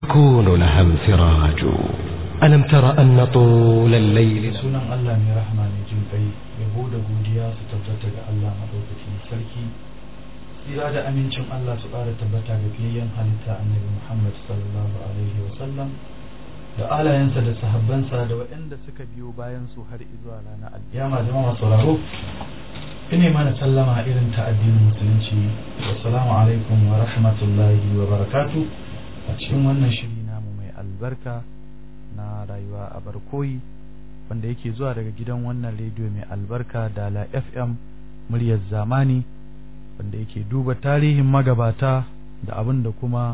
يكون لها انفراج ألم تر أن طول الليل sunan Allah mai rahama mai jin kai yabo da godiya su tabbata ga Allah madaukakin sarki tsira da amincin Allah su ƙara tabbata ga fiyayyen halitta annabi Muhammad sallallahu alaihi wa sallam da alayensa da sahabbansa da waɗanda suka biyo bayan su har zuwa ranar alkiyama jama'a sauraro ine mana sallama irin ta addinin musulunci assalamu alaikum wa rahmatullahi wa barakatuh a cikin wannan shiri namu mai albarka na rayuwa a barkoyi wanda yake zuwa daga gidan wannan rediyo mai albarka dala fm muryar zamani wanda yake duba tarihin magabata da abin da kuma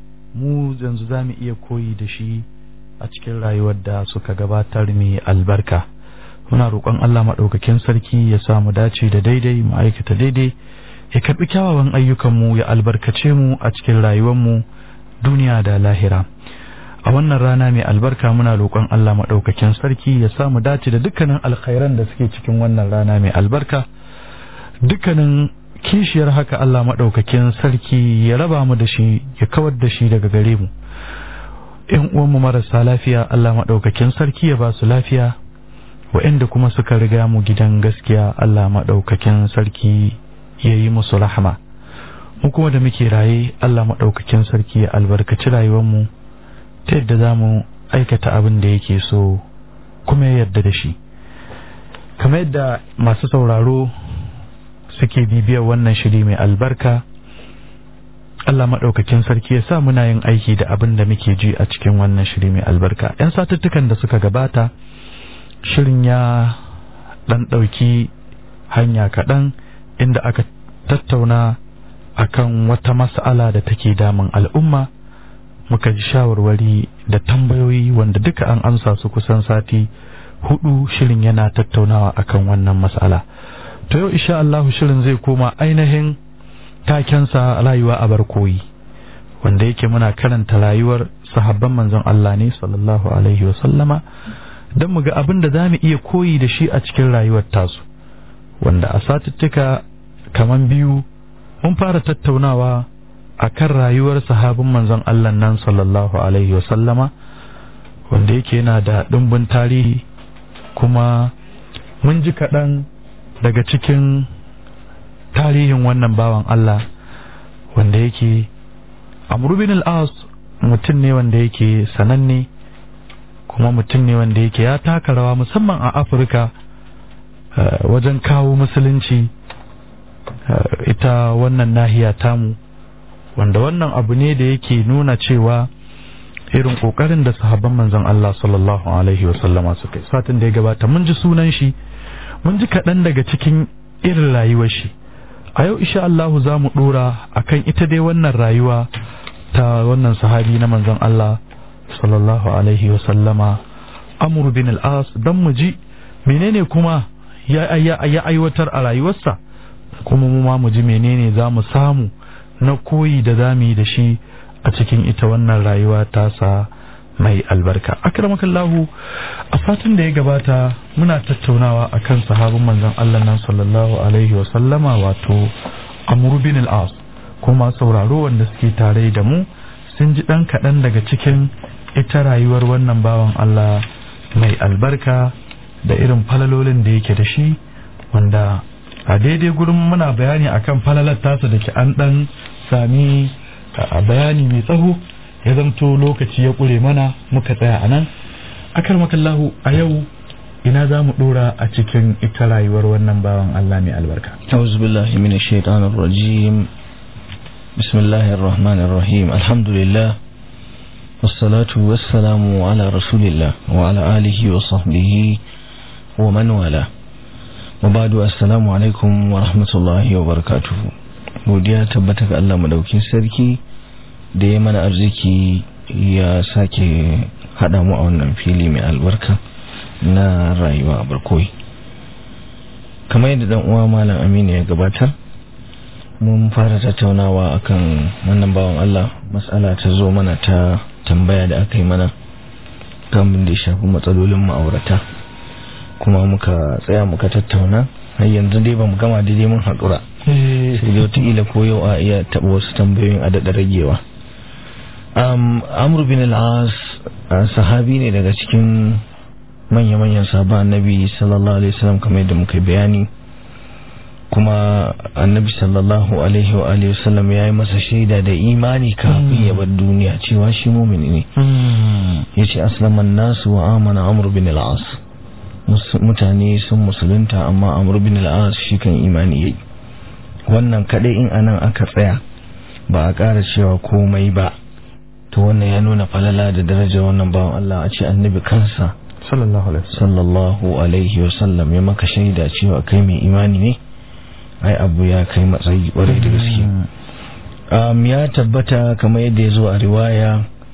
mu yanzu za mu iya koyi da shi a cikin rayuwar da suka gabatar mai albarka muna roƙon allah maɗaukakin sarki ya sa mu dace da daidai mu aikata daidai ya karɓi kyawawan ayyukanmu ya albarkace mu a cikin rayuwarmu duniya da lahira a wannan rana mai albarka muna roƙon Allah maɗaukakin sarki ya samu dace da dukkanin alkhairan da suke cikin wannan rana mai albarka dukkanin kishiyar haka Allah maɗaukakin sarki ya raba mu da shi ya kawar da shi daga gare mu ƴan uwanmu marasa lafiya Allah maɗaukakin sarki ya ba su lafiya waɗanda kuma suka riga mu gidan gaskiya Allah maɗaukakin sarki ya yi musu rahama mu kuma da muke raye Allah maɗaukakin sarki ya albarkaci rayuwarmu ta yadda za mu aikata abin da yake so kuma ya yarda da shi kamar yadda masu sauraro suke bibiyar wannan shiri mai albarka Allah maɗaukakin sarki ya sa muna yin aiki da abin da muke ji a cikin wannan shiri mai albarka 'yan satuttukan da suka gabata shirin ya ɗan ɗauki hanya kaɗan inda aka tattauna akan wata mas'ala da take damun al'umma muka ji shawarwari da tambayoyi wanda duka an amsa su kusan sati hudu shirin yana tattaunawa akan wannan mas'ala to yau insha Allah shirin zai koma ainihin takensa rayuwa a barkoyi wanda yake muna karanta rayuwar sahabban manzon Allah ne sallallahu alaihi wa sallama don mu ga abin da za mu iya koyi da shi a cikin rayuwar tasu wanda a satuttuka kaman biyu mun fara tattaunawa a kan rayuwar sahabin manzon Allah nan sallallahu Alaihi wasallama wanda yake yana da ɗumbin tarihi kuma mun ji kaɗan daga cikin tarihin wannan bawan Allah wanda yake bin al'as mutum ne wanda yake sananne kuma mutum ne wanda yake ya taka rawa musamman a afirka wajen kawo musulunci ita wannan nahiya tamu wanda wannan abu ne da yake nuna cewa irin kokarin da sahabban manzon Allah sallallahu alaihi wasallama suka yi satin da ya gabata mun ji sunan shi mun ji kaɗan daga cikin irin rayuwar shi a yau insha Allah za mu dora akan ita dai wannan rayuwa ta wannan sahabi na manzon Allah sallallahu alaihi wasallama Amr bin al-As dan mu ji menene kuma ya ya aiwatar a rayuwarsa kuma mu ma mu ji menene za mu samu na koyi da za mu yi da shi a cikin ita wannan rayuwa tasa mai albarka akramakallahu a satin da ya gabata muna tattaunawa akan sahabin manzon Allah nan sallallahu alaihi wa sallama wato Amr bin al-As kuma sauraro wanda suke tare da mu sun ji dan kaɗan daga cikin ita rayuwar wannan bawan Allah mai albarka da irin falalolin da yake da shi wanda a daidai gurin muna bayani akan falalar tasa da ke an dan sami bayani mai tsaho ya zamto lokaci ya ƙure mana muka tsaya a nan akar makallahu a yau ina za mu ɗora a cikin ita rayuwar wannan bawan Allah mai albarka أعوذ بالله من الشيطان الرجيم بسم الله الرحمن الرحيم الحمد لله والصلاة والسلام على رسول الله وعلى آله وصحبه ومن والاه وبعد السلام alaikum wa rahmatullahi wa barakatuhu godiya tabbata ga Allah madaukin sarki da ya mana arziki ya sake hada mu a wannan fili mai albarka na rayuwa a barkoyi kamar yadda dan uwa malam Aminu ya gabatar mun fara tattaunawa akan wannan bawan Allah mas'ala ta zo mana ta tambaya da aka yi mana kan da ya shafi matsalolin ma'aurata kuma muka tsaya muka tattauna har yanzu dai bamu gama daidai mun haƙura sai dai wataƙila ko yau a iya taɓa wasu tambayoyin a daɗa ragewa um, amr bin al-as uh, sahabi ne daga cikin manya-manyan sahabban annabi sallallahu alaihi wasallam kamar yadda muka bayani kuma annabi sallallahu alaihi wa alihi wasallam ya yi masa shaida da imani kafin ya bar duniya cewa shi mumini ne ya ce aslaman nasu wa amana amr bin al-as mutane sun musulunta amma amr bin al-as shi kan imani yayi wannan kadai in anan aka tsaya ba a ƙara cewa komai ba to wannan ya nuna falala da darajar wannan bawan Allah a ce annabi kansa sallallahu alaihi sallallahu alaihi wasallam ya maka shaida cewa kai mai imani ne ai abu ya kai matsayi kwarai da gaske um, ya tabbata kamar yadda ya zo a riwaya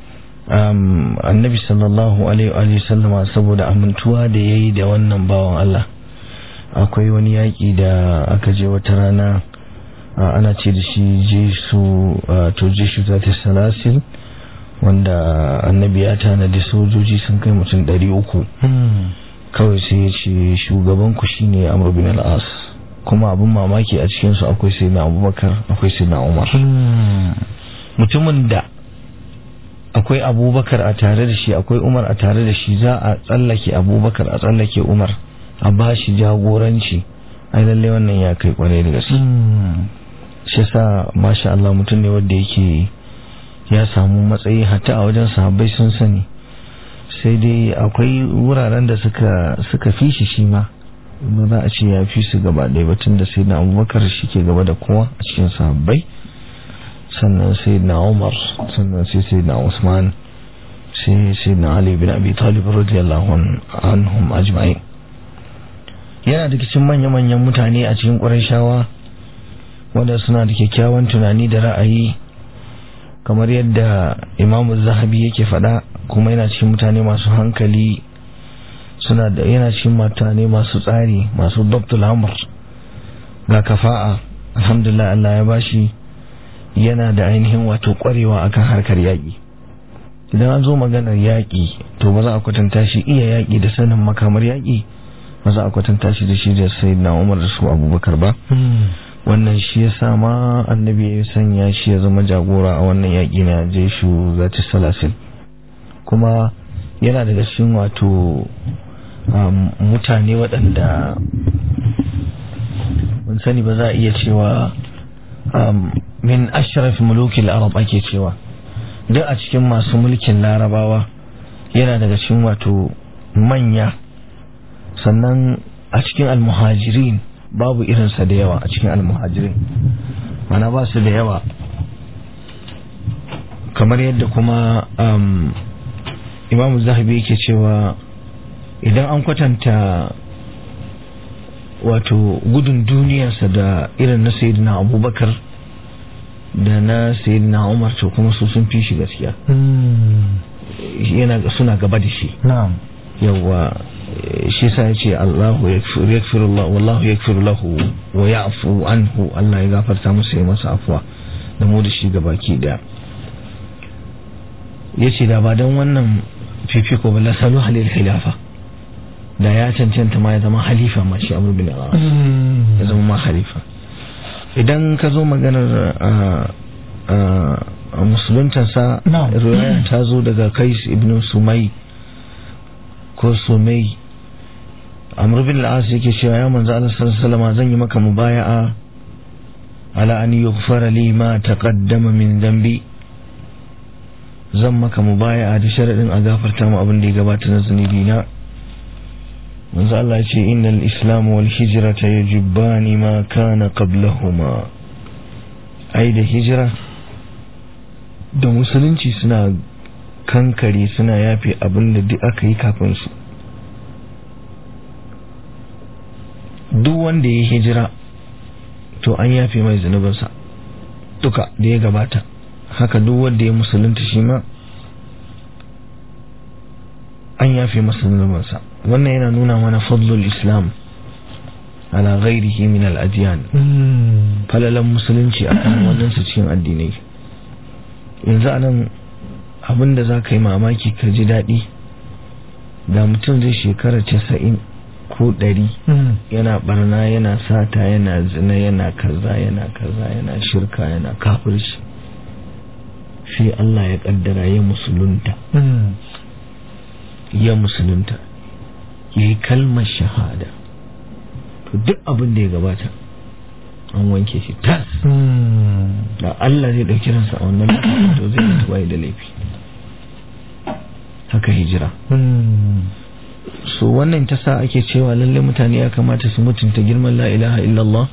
um, annabi sallallahu alaihi wasallama saboda amintuwa da ya yi da wannan bawan Allah akwai wani yaƙi da aka je wata rana uh, ana ce da shi jesu uh, to jesu ta salasil wanda annabi ya tanadi sojoji sun kai mutum ɗari uku kawai sai ya ce shugabanku shine amr bin al-as kuma abin mamaki a cikinsu akwai sai na abubakar akwai sai na umar mutumin da akwai abubakar a tare da shi akwai umar a tare da shi za a tsallake abubakar a tsallake umar a ba shi jagoranci ai lallai wannan ya kai kwarai da gaske shi yasa masha Allah mutum ne wanda yake ya samu matsayi hatta a wajen sahabbai sun sani sai dai akwai wuraren da suka suka fi shi shi ma ba za a ce ya fi su gaba ɗaya batun da sai na abubakar shi ke gaba da kowa a cikin sahabbai sannan sai na umar sannan sai sai na usman sai sai na ali bin abi talib radiyallahu anhum ajma'in yana da cikin manya-manyan mutane a cikin ƙurashawa wanda suna da kyakkyawan tunani da ra'ayi kamar yadda imamu zahabi yake faɗa kuma yana cikin mutane masu hankali suna da yana cikin mutane masu tsari masu dabtul amr ga kafa'a alhamdulillah Allah ya bashi yana da ainihin wato kwarewa akan harkar yaƙi idan an zo maganar yaƙi to ba za a kwatanta shi iya yaƙi da sanin makamar yaƙi ba za a kwatanta shi da shi da sayyidina Umar da su Abubakar ba wannan shi ya sa ma annabi ya sanya shi ya zama jagora a wannan yaƙi na jeshu zati salasin kuma yana daga cikin wato mutane waɗanda mun sani ba za a iya cewa min ashraf mulukil arab ake cewa duk a cikin masu mulkin larabawa yana daga cikin wato manya sannan a cikin almuhajirin babu irinsa da yawa a cikin almuhajirin mana ba su da yawa kamar yadda kuma imamu zahabi yake cewa idan an kwatanta wato gudun duniyarsa da irin na sayidina abubakar da na sayidina umar to kuma su sun fi shi gaskiya yana suna gaba da shi yawa shi sa yace Allahu yaghfiru Allah wallahu yaghfiru lahu wa ya'fu anhu Allah ya gafarta masa ya masa afwa da mu da shi gabaki daya yace da ba dan wannan fifiko ba la salu halil khilafa da ya cancanta ma ya zama halifa ma shi Amr bin al ya zama ma halifa idan ka zo maganar a musuluntansa riwaya ta zo daga Kais ibn Sumai ko Sumai Amr bin al-As yake cewa ya manzo Allah sallallahu alaihi wasallam zan yi maka mubaya'a ala an yughfara li ma taqaddama min dhanbi zan maka mubaya'a da sharadin a gafarta mu abin da ya gabata na zunubi na manzo Allah ya ce innal islam wal hijrata yajibani ma kana qablahuma ai da hijira da musulunci suna kankare suna yafe abin da duk aka yi kafin su duk wanda ya hijira to an yafe mai zunubinsa duka da ya gabata haka duk wanda ya musulunta shi ma an yafe masa zunubinsa wannan yana nuna mana fadlul islam ala ghairihi min al-adyan falalan musulunci akan wannan su cikin addinai yanzu anan abinda za ka yi mamaki ka ji daɗi da mutum zai shekara casa'in ko ɗari yana barna yana sata yana zina yana kaza yana kaza yana shirka yana kafirci sai Allah ya kaddara ya musulunta ya musulunta ya yi kalmar shahada to duk abin da ya gabata an wanke shi tas da Allah zai ɗauki ransa a wannan lokacin to zai mutu bai da laifi haka hijira so wannan ta sa ake cewa lalle mutane ya kamata su mutunta girman la ilaha illallah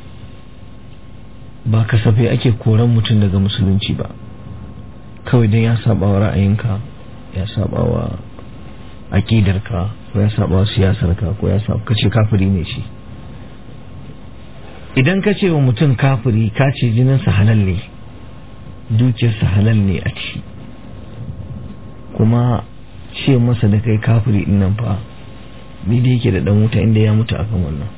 ba kasafai ake koran mutum daga musulunci ba kawai don ya saba wa ra'ayinka ya saba wa aƙidarka ko ya saba wa siyasarka ko ya saba kace kafiri ne shi idan ka ce wa mutum kafiri ka ce jininsa halal ne dukiyarsa halal ne a ci kuma ce masa da kai kafiri din nan fa ni da yake da dan wuta inda ya mutu akan wannan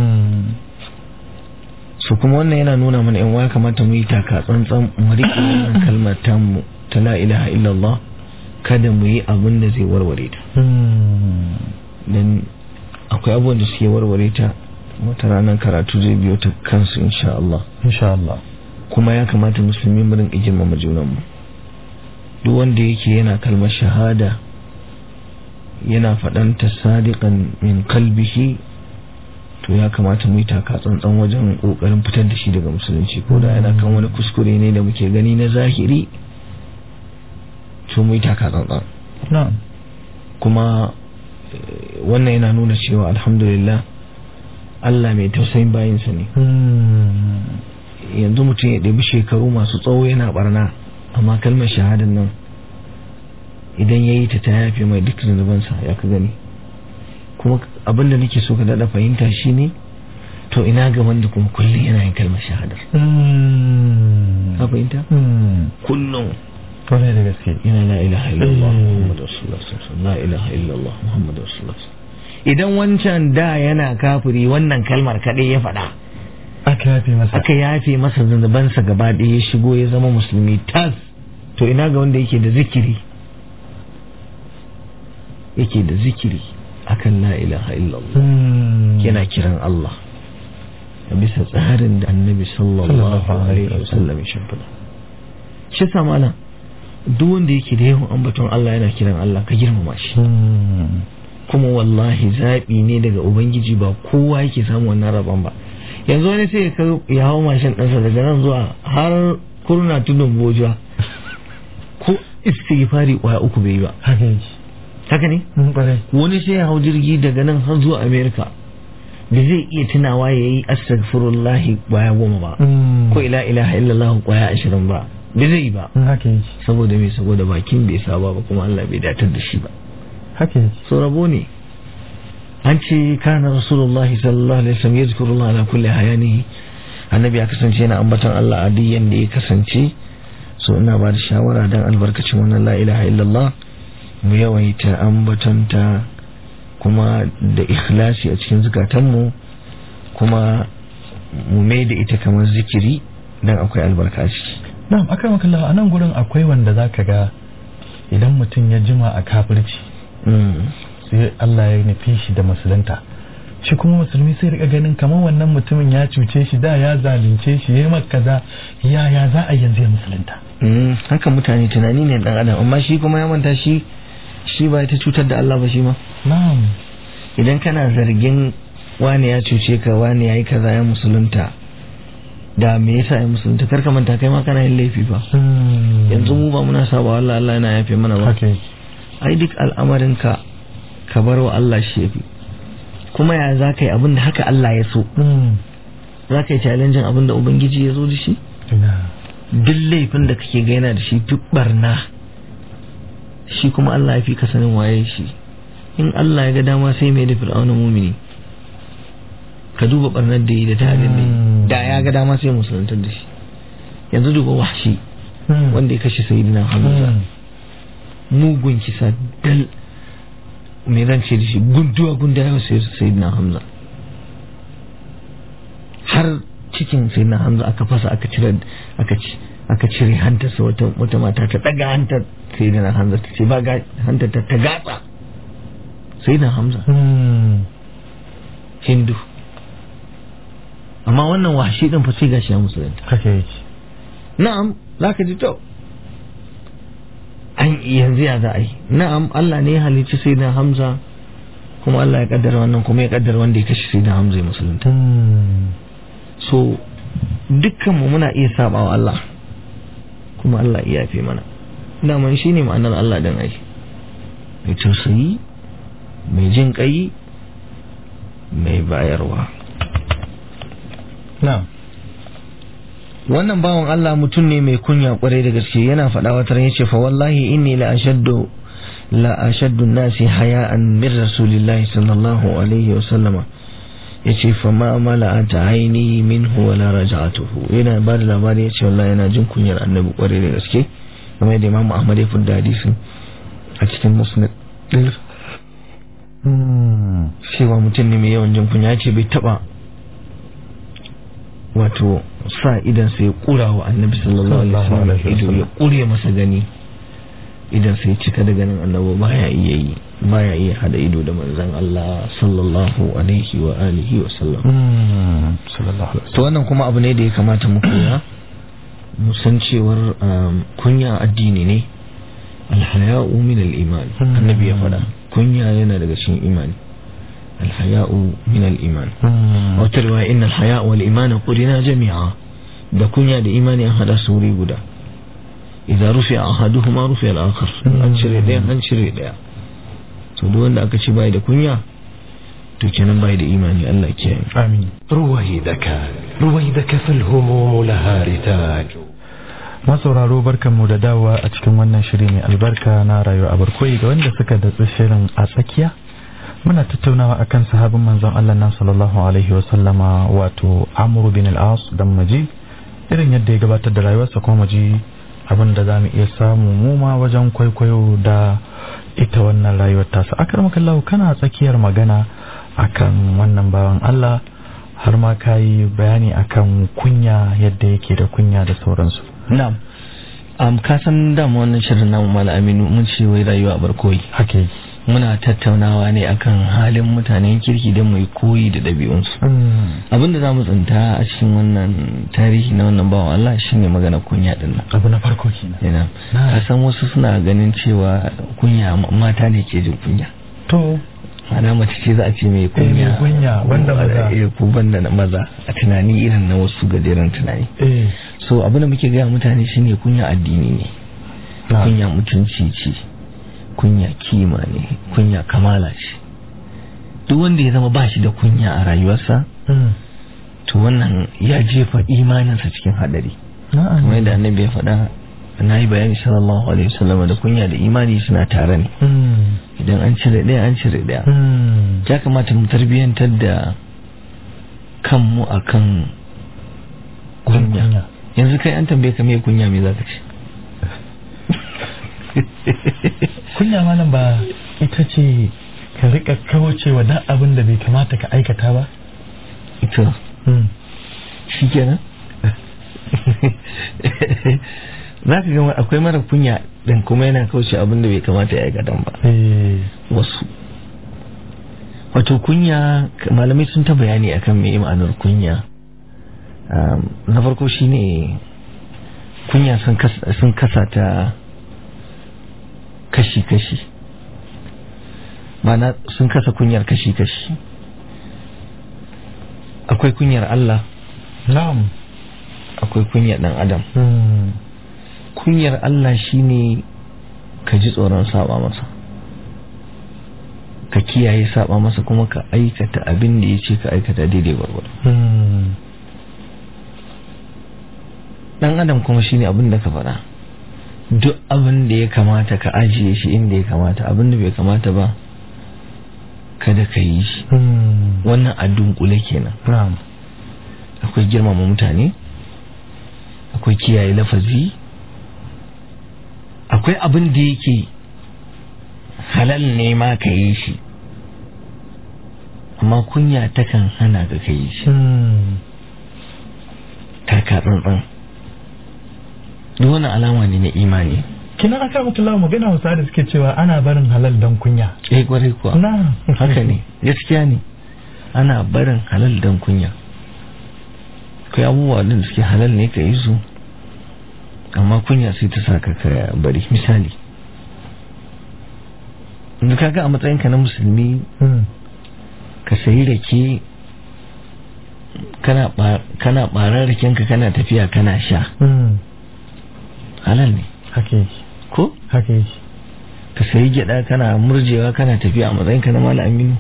su kuma wannan yana nuna mana yan waya kamata mu yi taka tsantsan mu riƙe wannan kalmar tamu ta la ilaha illallah kada mu yi abin da zai warware ta dan akwai abubuwan da suke warware ta wata ranar karatu zai biyo ta kansu insha Allah insha Allah kuma ya kamata musulmi mu rinka girmama junanmu duk wanda yake yana kalmar shahada yana faɗanta sadiqan min kalbihi to ya kamata mu yi taka tsantsan wajen ƙoƙarin fitar da shi daga musulunci ko da yana kan wani kuskure ne da muke gani na zahiri to mu yi taka tsantsan na'am kuma wannan yana nuna cewa alhamdulillah Allah mai tausayin bayinsa ne yanzu mutum ya ɗabi shekaru masu tsawo yana barna amma kalmar shahadan nan idan ya yi ta ta yafe mai duk zunubansa ya ka gani kuma abinda nake so ka daɗa fahimta shi ne to ina ga wanda kuma kullum yana yin kalmar shahadar ka fahimta kullum kwarai da gaske yana la ilaha illallah muhammadu rasulullah sallallahu la ilaha illallah muhammadu rasulullah idan wancan da yana kafiri wannan kalmar kaɗai ya faɗa aka yafe masa aka yafe masa zunubansa gaba ɗaya ya shigo ya zama musulmi tas to ina ga wanda yake da zikiri yake da zikiri akan la ilaha illallah yana kiran Allah a bisa tsarin da annabi sallallahu alaihi wasallam ya shimfiɗa shi sa malam duk wanda yake da yawan ambaton Allah yana kiran Allah ka girmama shi kuma wallahi zaɓi ne daga ubangiji ba kowa yake samu wannan rabon ba yanzu wani sai ya hau mashin ɗansa daga nan zuwa har kurna tudun bojuwa ko istighfari kwaya uku bai yi ba haka yake haka ne kwarai wani sai ya hau jirgi daga nan har zuwa america da zai iya tunawa ya yi astaghfirullahi kwaya goma ba ko ila ilaha illallah kwaya ashirin ba bai zai yi ba haka yake saboda me saboda bakin bai saba ba kuma Allah bai datar da shi ba haka yake so rabo ne an ce kana rasulullahi sallallahu alaihi wasallam yazkurullah ala kulli hayanihi annabi ya kasance yana ambaton Allah a duk yanda ya kasance so ina ba da shawara dan albarkacin wannan la ilaha illallah mu yawaita ambatonta kuma da ikhlasi a cikin zukatanmu kuma mu mai da ita kamar zikiri dan akwai albarka a ciki na'am akan makalla a nan gurin akwai wanda zaka ga idan mutum ya jima a kafirci sai Allah ya nufi shi da musulunta shi kuma musulmi sai rika ganin kamar wannan mutumin ya cuce shi da ya zalunce shi ya maka kaza ya ya za a yanzu ya musulunta haka mutane tunani ne dan adam amma shi kuma ya manta shi shi ba ta cutar da Allah ba shi ma na'am idan kana zargin wani ya cuce ka wani ya yi kaza ya musulunta da me yasa ya musulunta kar ka manta kai ma kana yin laifi ba yanzu mu ba muna saba Allah Allah yana yafe mana ba haka ai duk al'amarin ka ka bar wa Allah shi yafi kuma ya za ka yi abin da haka Allah ya so za ka yi challenging abin da Ubangiji ya zo da shi duk laifin da kake ga yana da shi duk barna shi kuma Allah ya fi ka sanin waye shi in Allah ya ga dama sai mai da fir'auna mumini ka duba barnar da yi da tarin da yi da ya ga dama sai musulantar da shi yanzu duba wahshi wanda ya kashe sayyidina hamza mugun kisa dal me zan ce da shi gunduwa gunda ya sai sayyidina hamza har cikin sayyidina hamza aka fasa aka cire aka ci aka cire hantarsa wata wata mata ta daga hantar sayyidina hamza ta ce ba ga hantar ta ta gatsa sayyidina hamza hindu amma wannan washi din fa sai gashi ya musulunta haka yake na'am zaka ji to yanzu ya za a yi na'am Allah ne ya halicci sai da Hamza kuma Allah ya kaddara wannan kuma ya kaddara wanda ya kashe sai da Hamza ya musulunta so dukkanmu muna iya saba wa Allah kuma Allah iya yafe mana daman shi ne ma'anar Allah dan ai mai tausayi mai jin kai mai bayarwa na'am wannan bawan Allah mutum ne mai kunya kwarai da gaske yana faɗa wata ran yace fa wallahi inni la ashaddu la ashaddu nasi haya'an min rasulillahi sallallahu alaihi wa sallama yace fa ma mala'at aini minhu wala raja'atuhu yana ba da labari yace wallahi yana jin kunyar annabi kwarai da gaske kamar yadda Imam Ahmad ya fudda hadisin a cikin musnad din cewa mutum ne mai yawan jin kunya yace bai taba wato sa idan sai kura wa annabi sallallahu alaihi wasallam ido ya kure masa gani idan sai cika da ganin annabi baya iya yi baya iya hada ido da manzon Allah sallallahu alaihi wa alihi wa sallam sallallahu alaihi to wannan kuma abu ne da ya kamata mu koya mu san cewar kunya addini ne alhaya'u min al-iman annabi ya faɗa kunya yana daga cikin imani alhaya'u min al-iman wata riwaya inna alhaya wal imana qurina jami'a da kunya da imani an hada su wuri guda idza rufi'a ahaduhuma rufi'a al-akhar an cire daya an cire daya to duk wanda aka ce bai da kunya to kenan bai da imani Allah ke amin رويدك رويدك فالهموم لها رتاج masauraro barkanmu da dawowa a cikin wannan shiri mai albarka na rayuwa a barkoyi ga wanda suka datsi shirin a tsakiya muna tattaunawa akan sahabin manzon Allah nan sallallahu alaihi wa sallama wato Amr bin al-As dan Maji irin yadda ya gabatar da rayuwarsa kuma Maji abin da zamu iya samu mu ma wajen kwaikwayo da ita wannan rayuwar tasa akramakallahu kana tsakiyar magana akan wannan bawan Allah har ma kayi bayani akan kunya yadda yake da kunya da sauransu na'am um, ka san dama wannan shirin namu mala aminu mun ce wai rayuwa a barkoyi haka yake muna tattaunawa ne akan halin mutanen kirki don mai koyi da ɗabi'unsu abinda za mu tsinta a cikin wannan tarihi na wannan bawan Allah shine magana kunya din nan abu na farko kenan yana Na. a san wasu suna ganin cewa kunya mata ne ke jin kunya to ana mace ce za a ce mai kunya mai kunya, banda maza. eh, ko banda na maza a tunani irin na wasu gajeren tunani eh so abin da muke gaya mutane shine kunya addini ne na. kunya mutunci ce kunya kima ne kunya kamala ce duk wanda ya zama ba shi da kunya a rayuwarsa Mm. to wannan ya jefa imaninsa cikin hadari na'am kamar yadda annabi ya faɗa na yi bayani sallallahu alaihi wasallam da kunya da imani suna tare ne Mm. idan an cire ɗaya an cire ɗaya Mm. ya kamata mu tarbiyyantar da kanmu akan kunya Kunya. yanzu kai an tambaye ka me kunya me zaka ce kunya malam ba ita ce ka rika kaucewa duk abin da bai kamata ka aikata ba ita Mm. shi kenan za ka gama akwai mara kunya ɗin kuma yana kauce abin da bai kamata ya aikata ba eh wasu wato kunya malamai sun ta bayani akan me ma'anar kunya Um, na farko shine kunya sun kas- sun kasa ta kashi-kashi mana sun kasa kunyar kashi-kashi akwai kunyar Allah na'am akwai kunyar ɗan adam Mm. kunyar Allah shine ka ji tsoron saba masa ka kiyaye saba masa kuma ka aikata abin da ya ce ka aikata daidai gwargwado Mm. dan adam kuma shine abin da ka faɗa duk abin da ya kamata ka ajiye shi inda ya kamata abin da bai kamata ba kada ka yi shi Mm. wannan a dunkule kenan na'am akwai girmama mutane akwai kiyaye lafazi akwai abin da yake halal ne ma ka yi shi amma kunya takan hana ka ka yi shi Mm. taka tsantsan duk wani alama ne na imani kina aka mutu lawa magana wasu da suke cewa ana barin halal dan kunya eh kwarai kuwa na haka ne gaskiya ne ana barin halal dan kunya akwai abubuwa da suke halal ne ka yi su amma kunya sai ta saka ka bari misali yanzu kaga a matsayinka na musulmi ka sayi rake kana ba- kana barar rakenka kana tafiya kana sha halal ne haka yake ko haka yake ka sayi gyada kana murjewa kana tafiya a matsayinka na malam aminu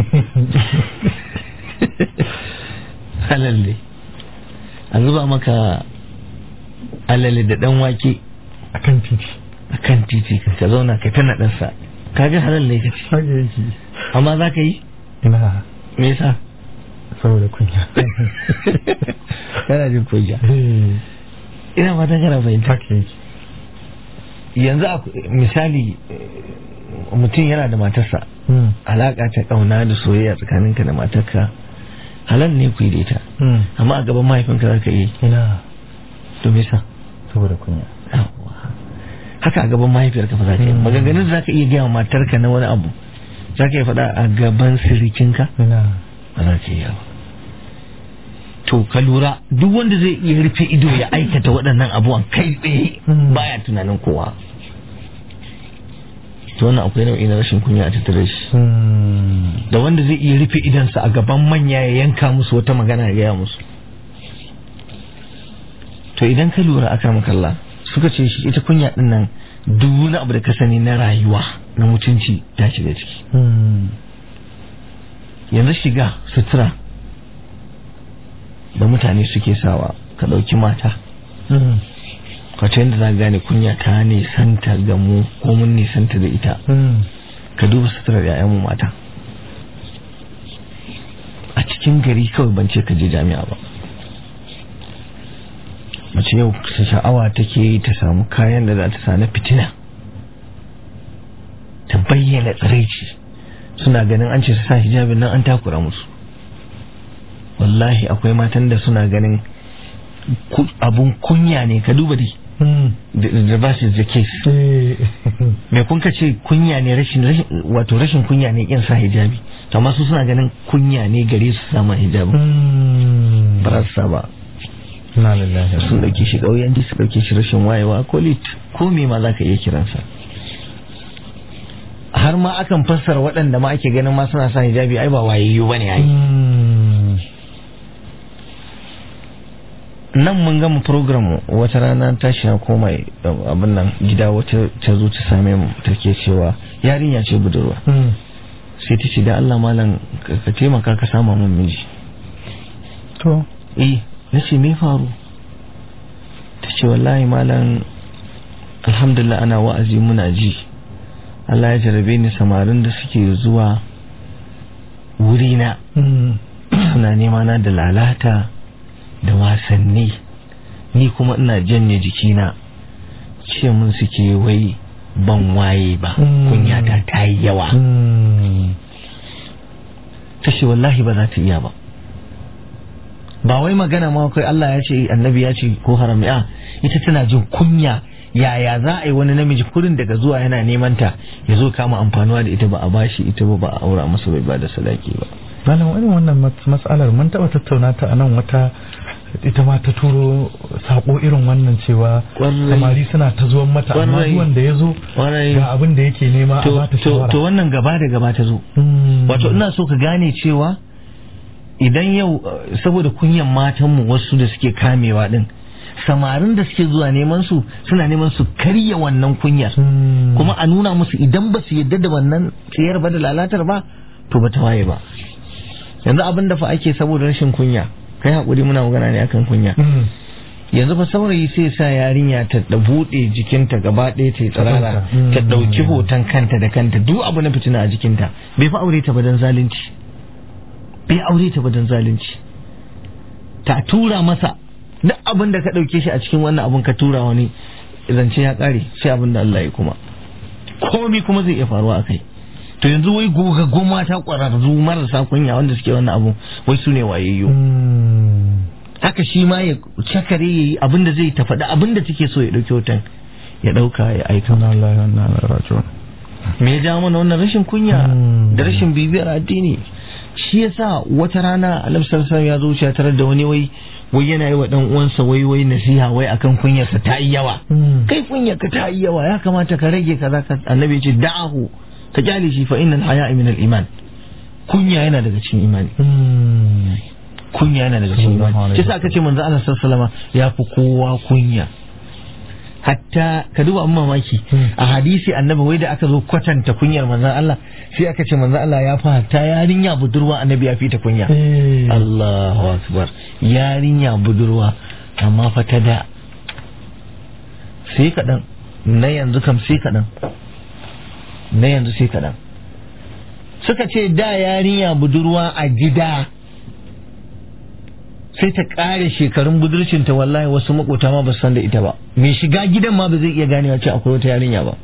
halal ne a zuba maka alale da dan wake a kan titi a kan titi ka zauna ka tana ɗansa kaga halal ne ka ci haka yake amma za ka yi ina me yasa saboda kunya kana jin kunya ina fatan kana fahimta haka yake yanzu a misali eh, mutum yana da matarsa Mm. alaka ta kauna da soyayya tsakaninka da matarka halal ne ku yi da ita Mm. amma a gaban mahaifinka za ka yi ina to me yasa saboda kunya Yawwa. haka a gaban mahaifiyarka fa za ka yi Mm. maganganun da za ka iya gaya wa matarka na wani abu za ka iya faɗa a gaban sirikinka ina ba za ka iya ba to ka lura duk wanda zai iya rufe ido ya aikata waɗannan abubuwan kai tsaye Mm. baya tunanin kowa to wannan akwai nau'i na rashin kunya a tattare shi Mm. da wanda zai iya rufe idansa a gaban manya ya yanka musu wata magana ya gaya musu to idan ka lura aka makalla suka ce shi ita kunya din nan duk wani abu da ka sani na rayuwa na mutunci ta shiga ciki Mm. yanzu shiga sutura da mutane suke sawa ka ɗauki mata Mm. wato yadda za ka gane kunya ta nisanta ga mu ko mun nisanta da ita Mm. ka duba suturar 'ya'yanmu mata a cikin gari kawai ban ce ka je jami'a ba mace yau ta sha'awa take yi ta samu kayan da za ta sa na fitina ta bayyana tsiraici suna ganin an ce su sa hijabin nan an takura musu wallahi akwai matan da suna ganin ku- abun kunya ne ka duba dai Mm. the the reverse is the case Eh. mai kun ka ce kunya ne rashin rashin wato rashin kunya ne kin sa hijabi to amma su suna ganin kunya ne gare su sama hijabi Mm. ba za su sa ba na lillahi sun dauke shi kauyanci su dauke shi rashin wayewa ko lit ko me ma zaka iya kiransa har ma akan fassara waɗanda ma ake ganin ma suna sa hijabi ai ba wayayyu bane ai Mm. nan mun gama program wata rana tashi na koma abin nan gida wata ta zo ta same mu take cewa yarinya ce budurwa Mm. sai ta ce da Allah malam ka ka taimaka ka sama mun miji to eh na ce me faru ta ce wallahi malam alhamdulillah ana wa'azi muna ji Allah ya jarabe ni samarin da suke zuwa wurina Mm. suna nema na da lalata da wasanni ni kuma ina janye jikina ce mun suke wai ban waye ba Mm. kunyata ta yi yawa Mm. ta ce wallahi ba za ta iya ba ba wai magana ma kai Allah ya ce annabi ya ce ko haram ya ita tana jin kunya yaya za a yi wani namiji kurin daga zuwa yana neman ta ya zo kama amfanuwa da ita ba a bashi ita ba ba a aura masa bai ba da sadaki ba malam irin wannan mas- matsalar mun taɓa tattauna ta a nan wata ita ma ta turo sako irin wannan cewa Ƙwarai. samari suna ta zuwan mata amma Ƙwarai. zuwan da ya zo Ƙwarai. ga abin da yake nema a to, bata to, shawara to wannan gaba da gaba ta zo Mm. wato ina so ka gane cewa idan yau eh, saboda kunyan matanmu wasu da suke kamewa din samarin da suke zuwa neman su suna neman su karya wannan kunyar Mm. kuma a nuna musu idan ba su yadda da wannan tsayar ba da lalatar ba to ba ta waye ba yanzu abin da fa ake saboda rashin kunya kai hakuri muna magana ne akan kunya Mm. yanzu fa saurayi sai sa yarinya ta da bude jikinta gaba ɗaya ta yi tsirara Mm. ta ɗauki hoton kanta da kanta duk abu na fitina a jikinta bai fa aure ta ba don zalunci bai aure ta ba don zalunci ta tura masa duk abin da ka ɗauke shi a cikin wannan abin ka tura wani zance ya ƙare sai abin da Allah ya kuma komi kuma zai iya faruwa a kai to yanzu wai gogaggun mata ƙwararru marasa kunya wanda suke wannan abu wai su ne wayayyo Mm. haka shi ma ya cakare ya yi abin da zai ta faɗi abin da take so ya ɗauki hoton ya ɗauka ya aika Inna lillahi wa inna ilaihi raji'un. me ya ja mana wannan rashin kunya Mm. da rashin bibiyar addini shi yasa wata rana alam sallallahu ya zo ya tarar da wani wai wai yana yi wa dan uwansa wai wai nasiha wai akan kunyarsa ta yi yawa Mm. kai kunyarka ta yi yawa ya kamata ka rage kaza ka annabi ya ce da'ahu ka kyale shi fa innal haya'a min al iman kunya yana daga cikin imani kunya yana daga cikin Sallallahu imani alaihi shi sa aka ce manzo Allah sallallahu alaihi wasallam ya fi kowa kunya hatta ka duba an mamaki a hadisi annabi wai da aka zo kwatanta kunyar manzon Allah sai aka ce manzon Allah ya fi hatta yarinya budurwa annabi ya fi ta kunya Allahu akbar yarinya budurwa amma fa ta da sai kaɗan na yanzu kam sai kaɗan na yanzu sai kaɗan suka ce da yarinya budurwa a gida sai ta ƙare shekarun budurcinta wallahi wasu makota ma ba su san da ita ba mai shiga gidan ma ba zai iya ganewa ce akwai wata yarinya ba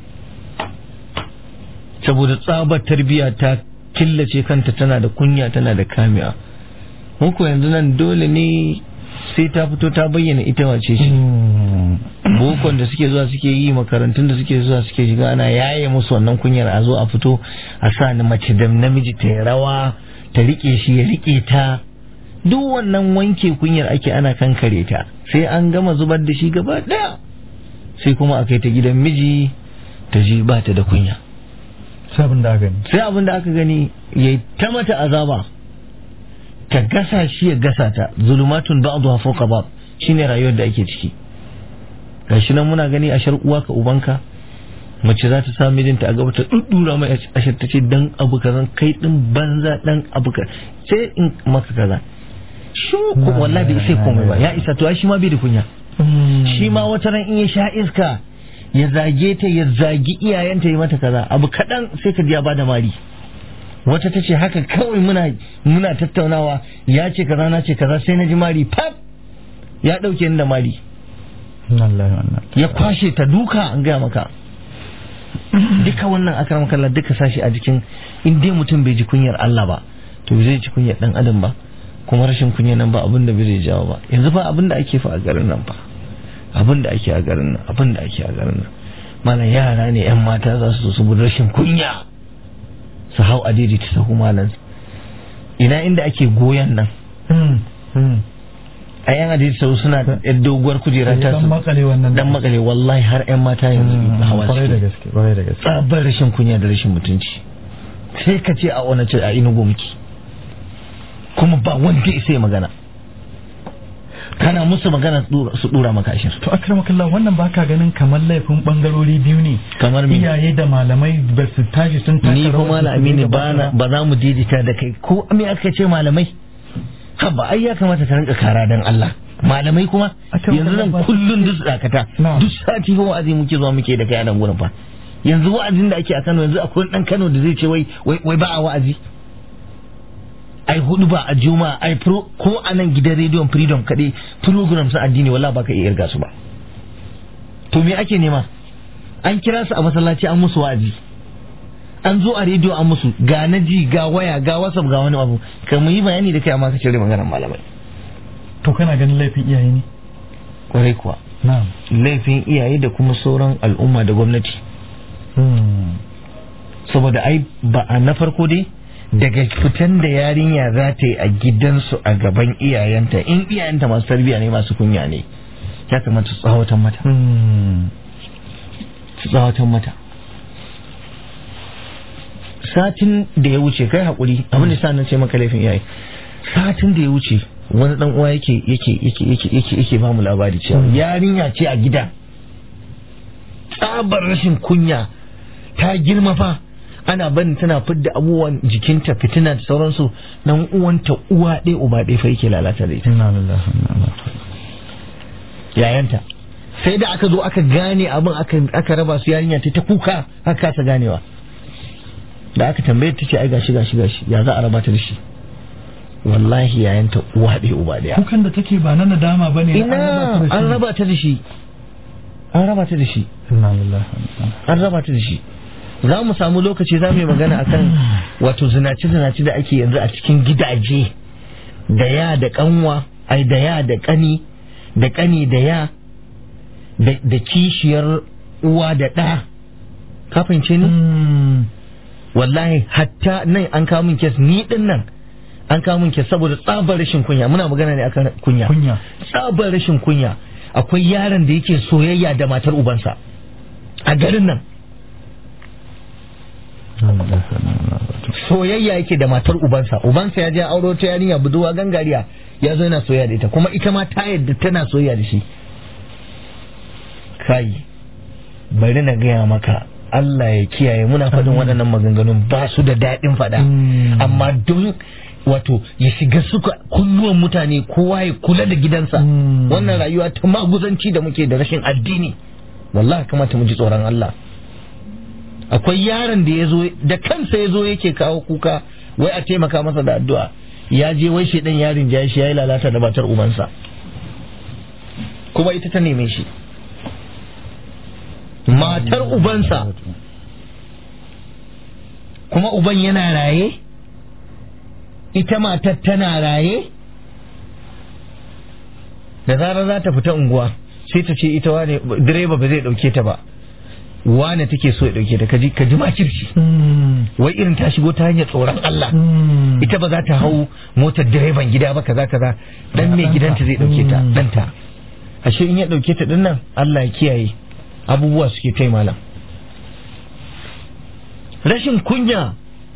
saboda tsabar tarbiyya ta killace kanta tana da kunya tana da kamiya muku yanzu nan dole ne sai ta fito ta bayyana ita wace shi bokon da suke zuwa suke yi makarantun da suke zuwa suke shiga ana yaye musu wannan kunyar a zo a fito a sa ni mace da namiji ta yi rawa ta rike shi ya rike ta duk wannan wanke kunyar ake ana kankare ta sai an gama zubar da shi gaba daya sai kuma a kai ta gidan miji ta ji ba ta da kunya sabon da gani sai abin da aka gani ya ta mata azaba ta gasa shi ya gasa ta zulumatun ba'dha fawqa ba'd shine rayuwar da ake ciki gashi nan muna gani a shar uwa ka ubanka mace za ta sa mijinta a gaba ta duddura mai ashar ta ce dan abu kazan kai din banza dan abu ka sai in maka kaza shi ko wallahi bai sai komai ba ya isa to ai shi ma bai da kunya shi ma wata ran in ya sha iska ya zage ta ya zagi iyayenta ya mata kaza abu kaɗan sai ka ji ya bada mari wata ta ce haka kawai muna muna tattaunawa ya ce kaza na ce kaza sai na ji mari pap ya ɗauke ni da mari ya kwashe ta duka an gaya maka duka wannan akram kallah duka sashi a jikin in dai mutum bai ji kunyar Allah ba to bai zai ji kunyar dan adam ba kuma rashin kunya nan ba abin da bai jawo ba yanzu ba abin da ake fa a garin nan ba abin da ake a garin nan abin da ake a garin nan malam yara ne yan mata za su su rashin kunya su hau adidi ta sahu malam ina inda ake goyon nan a yan adidi sahu suna da doguwar kujera ta dan makale wannan dan makale wallahi har yan mata yanzu hawa kwarai da suke gaske kwarai da gaske tsabar rashin kunya da rashin mutunci sai ka ce a wani ce a inugu muke kuma ba wanda ya sai magana kana musu magana su dura maka ashir to akramakallah wannan baka ganin kamar laifin bangarori biyu ne kamar me iyaye da malamai ba su tashi sun taka ni fa rawar da su malami ne dinga ba na baka ba za mu daidaita da kai ko me aka ce malamai haba ai ya kamata ka rinka kara dan Allah malamai kuma A kan yanzu nan ba- kullun duk dakata Na'am. duk sati fa wa'azi muke zuwa muke da kai a nan gurin fa yanzu wa'azin da ake a Kano yanzu akwai dan Kano da zai ce wai wai wai ba a wa'azi ai hudu ba a juma ai pro ko a nan gidan rediyon freedom kaɗai program sun addini wala ba ka iya irga su ba to me ake nema an kira su a masallaci an musu wa'azi an zo a rediyo an musu ga na ji ga waya ga whatsapp ga wani abu ka mu yi bayani da kai amma ka cire maganar malamai to kana ganin laifin iyaye ne kwarai kuwa na'am laifin iyaye da kuma sauran al'umma da gwamnati saboda ai ba a na farko dai daga fitan da yarinya za ta yi a gidansu a gaban iyayenta in iyayenta masu tarbiyya ne masu kunya ne ya kamata su tsawatan mata su tsawatan mata satin da ya wuce kai haƙuri abin da sa na ce maka laifin iyaye satin da ya wuce wani dan uwa yake yake yake yake yake yake ba mu labari cewa yarinya ce a gida tsabar rashin kunya ta girma fa ana barin tana fidda abubuwan jikinta fitina da sauransu nan uwanta uwa ɗaya uba ɗaya fa yake lalata da ita inna lillahi wa inna ilaihi yayanta sai da aka zo aka gane abin aka aka raba su yarinya ta ta kuka aka kasa ganewa da aka tambaye ta ce ai gashi gashi gashi ya za a raba ta da shi wallahi yayanta uwa ɗaya uba ɗaya kukan da take ba na nadama bane ina an raba ta da shi an raba ta da shi inna lillahi wa inna an raba ta da shi za mu samu lokaci za mu yi magana akan wato zinace-zinace da ake yanzu a cikin gidaje da ya da kanwa ai da ya da kani da kani da ya da da kishiyar uwa da ɗa ka fahimce ni wallahi hatta nan an kawo min kes ni din nan an kawo min kes saboda tsabar rashin kunya muna magana ne akan kunya kunya tsabar rashin kunya akwai yaron da yake soyayya da matar ubansa a garin nan soyayya yake da matar ubansa ubansa ya je auro ta yarinya buduwa gangariya ya zo yana soyayya da ita kuma ita ma ta yadda tana soyayya da shi kai bari na gaya maka Allah ya kiyaye muna faɗin waɗannan maganganun ba su da daɗin faɗa amma don wato ya shiga suka kunnuwan mutane kowa ya kula da gidansa wannan rayuwa ta maguzanci da muke da rashin addini wallahi kamata mu ji tsoron Allah akwai yaron da ya zo da kansa ya zo yake kawo kuka wai a taimaka masa da addu'a ya je wai shedan yarin ya shi ya yi lalata da batar ubansa kuma ita ta neme shi matar ubansa kuma uban yana raye ita matar tana raye da zarar za ta fita unguwa sai ta ce ita wane direba ba zai dauke ta ba wane take so ya dauke ta kaji kaji makirci wai irin ta shigo ta hanyar tsoron Allah ita ba za ta hau motar direban gida ba kaza kaza dan mai gidanta zai dauke ta danta ashe in ya dauke ta dinnan Allah ya kiyaye abubuwa suke kai malam rashin kunya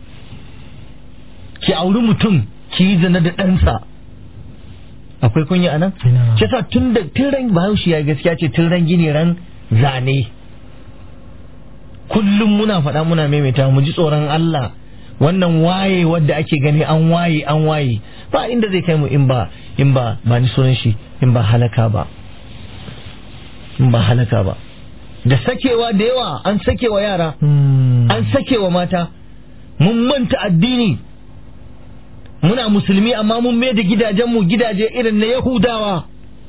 ki auri mutum ki yi zina da ɗansa akwai kunya anan ce sa tun da tun ran bahaushe ya gaskiya ce tun ran gini ran zane kullum muna faɗa muna maimaita mu ji tsoron Allah wannan waye wadda ake gani an waye an waye ba inda zai kai mu in ba in ba ba ni sunan shi in ba halaka ba in ba halaka ba da sakewa da yawa an sakewa yara an sakewa mata mun manta addini muna musulmi amma mun mai da gidajenmu gidaje irin na yahudawa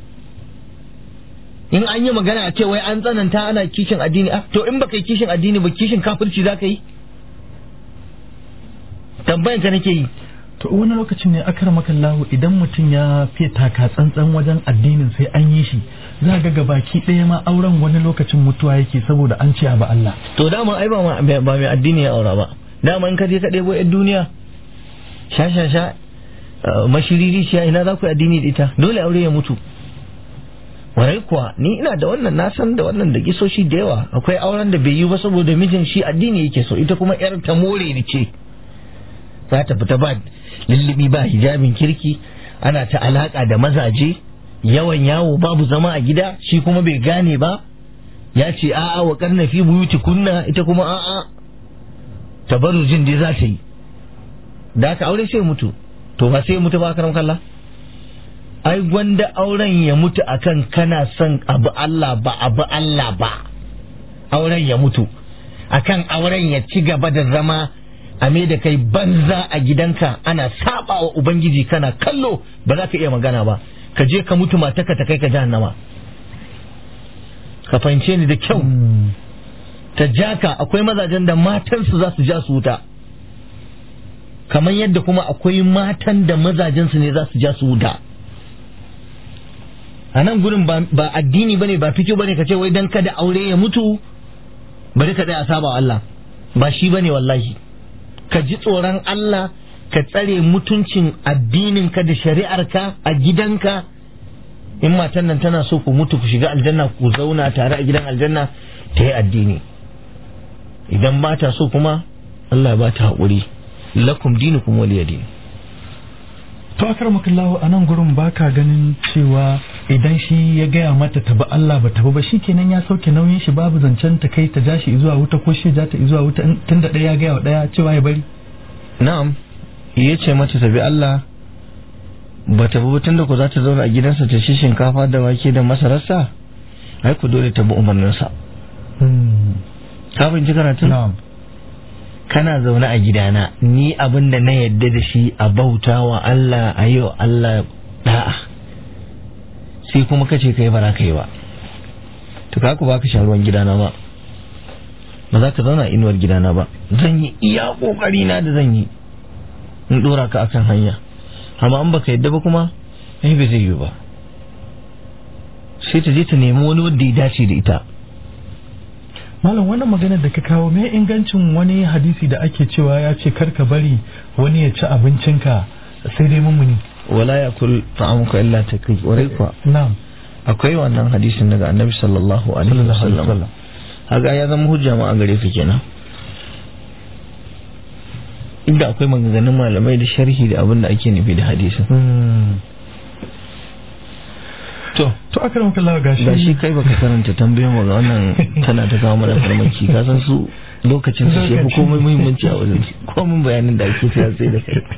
in an yi magana a ce wai an tsananta ana kishin addini ah to in baka yi kishin addini ba kishin kafirci za ka yi tambayan ka nake yi to wani lokacin ne akar makallahu idan mutum ya fiye taka tsantsan wajen addinin sai an yi shi za ga gabaki ɗaya ma auren wani lokacin mutuwa yake saboda an ce ba Allah to dama ai ba ba mai addini ya aura ba dama in ka je ka ɗebo yan duniya sha sha sha mashiriri ciya ina za ku yi addini da ita dole aure ya mutu warai kuwa ni ina da wannan na san da wannan da gisoshi da yawa akwai auren da bai yi ba saboda mijin shi addini yake so ita kuma yar ta more ni ce za ta fita ba lullubi ba hijabin kirki ana ta alaka da mazaje yawan yawo babu zama a gida shi kuma bai gane ba ya ce a'a wa karna fi buyuti kunna ita kuma a'a tabarrujin dai za ta yi da aka aure sai mutu to ba sai mutu ba karam kalla ai gwanda auren ya mutu akan kana son abu Allah ba abu Allah ba auren ya mutu akan auren ya ci gaba da zama a me da kai banza a gidanka ana saba wa ubangiji kana kallo ba za ka iya magana ba ka je ka mutu mataka ta kai ka jahannama ka fahimce ni da kyau ta jaka akwai mazajen da matansu za su ja su wuta kamar yadda kuma akwai matan da mazajensu ne za su ja su wuta a nan gurin ba addini bane ba fiki bane ka ce wai dan kada aure ya mutu bari ka tsaya saba Allah ba shi bane wallahi ka ji tsoron Allah ka tsare mutuncin addininka da shari'arka a gidanka in matan nan tana so ku mutu ku shiga aljanna ku zauna tare a gidan aljanna ta yi addini idan ba ta so kuma Allah ba ta haƙuri lakum dinukum waliya din to akar makallahu a nan gurin baka ganin cewa idan shi ya gaya mata ta ba Allah ba ta ba shi kenan ya sauke nauyin shi babu zancen ta kai ta ja shi zuwa wuta ko shi ja ta zuwa wuta tun da ɗaya ya gaya wa ɗaya cewa ya bari na'am ya ce mata ta bi Allah ba ta bi tun da ku za ta zauna a gidansa ta ci shinkafa da wake da masararsa ai ku dole ta bi umarninsa ka fahimci karatun na'am kana zaune a gidana ni abin da na yadda da shi a bauta wa Allah a yi wa Allah da'a sai kuma kace kai ba za ka yi ba to ka ku ba ka ruwan gidana ba ba za ka zauna a inuwar gidana ba zan yi iya kokari na da zan yi in dora ka akan hanya amma an baka yadda ba kuma ai bai zai yi ba sai ta je ta nemi wani wanda ya dace da ita malam wannan maganar da ka kawo me ingancin wani hadisi da ake cewa ya ce kar ka bari wani ya ci abincinka sai dai mummuni wala ya kul ta'amuka illa taqi warai kuwa na'am akwai wannan hadisin daga annabi sallallahu alaihi wasallam haka ya zama hujja ma a gare ka kenan inda akwai maganganun malamai da sharhi da abin da ake nufi da hadisin to to aka ramka Allah gashi ga shi kai baka karanta tambayoyin mu ga wannan tana ta kawo mana farmaki ka san su lokacin su shefu komai muhimmanci a wajen su komai bayanin da ake sai sai da kai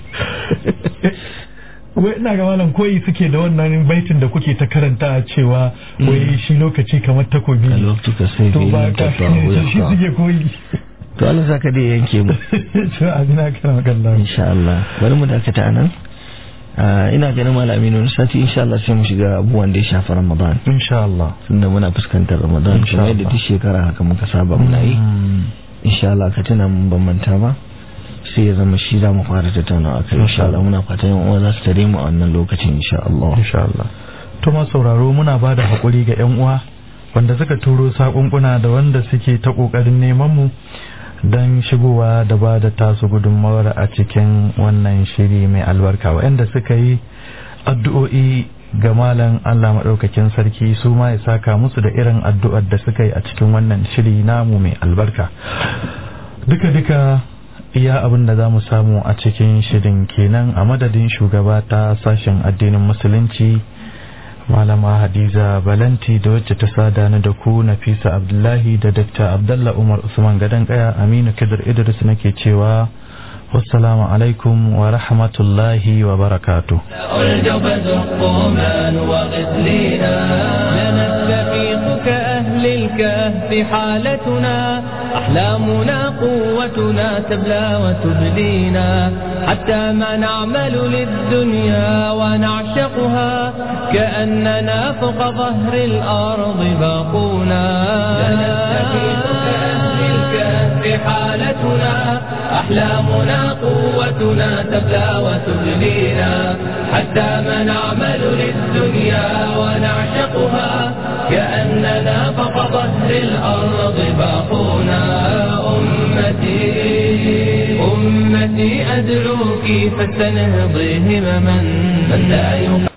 wai ina ga malam koyi suke da wannan baitin da kuke ta karanta cewa wai shi lokaci kamar takobi a lokacin sai to ba ka shi suke koyi to Allah saka dai yanke mu to abina kana kallon insha Allah bari mu dakata anan ina ganin malami ne sati insha Allah sai mu shiga abubuwan da ya shafi Ramadan insha Allah tunda muna fuskantar Ramadan Insha kuma yadda Allah. duk shekara haka muka saba muna yi insha Allah ka tuna mun ban manta ba sai ya zama shi za mu fara tattaunawa akai insha Allah muna fatan yan uwa za su tare mu a wannan lokacin insha Allah insha Allah to ma sauraro muna ba da hakuri ga yan uwa wanda suka turo sakunkuna da wanda suke ta kokarin neman mu don shigowa da ba da tasu gudunmawar a cikin wannan shiri mai albarka waɗanda suka yi addu'o'i ga malam Allah maɗaukakin sarki su ma ya saka musu da irin addu'ar da suka yi a cikin wannan shiri namu mai albarka duka-duka iya abin da za mu samu a cikin shirin kenan a madadin shugaba ta sashen addinin musulunci malama hadiza balanti da wacce ta sada ni da ku nafisa abdullahi da dr abdallah umar usman gadon kaya aminu kidir idris nake cewa wassalamu alaikum wa rahmatullahi wa barakatuh الجبز الطومان وغسلينا لنستفيق كأهل الكهف حالتنا أحلامنا قوتنا تبلى وتبلينا حتى ما نعمل للدنيا ونعشقها كأننا فوق ظهر الأرض باقونا لنستفيق كأهل الكهف حالتنا أحلامنا قوتنا تبلى وتبلينا حتى ما نعمل للدنيا ونعشقها كأننا فوق ظهر الأرض باقونا أمتي أمتي أدعوك فاستنهضي همما من لا يقع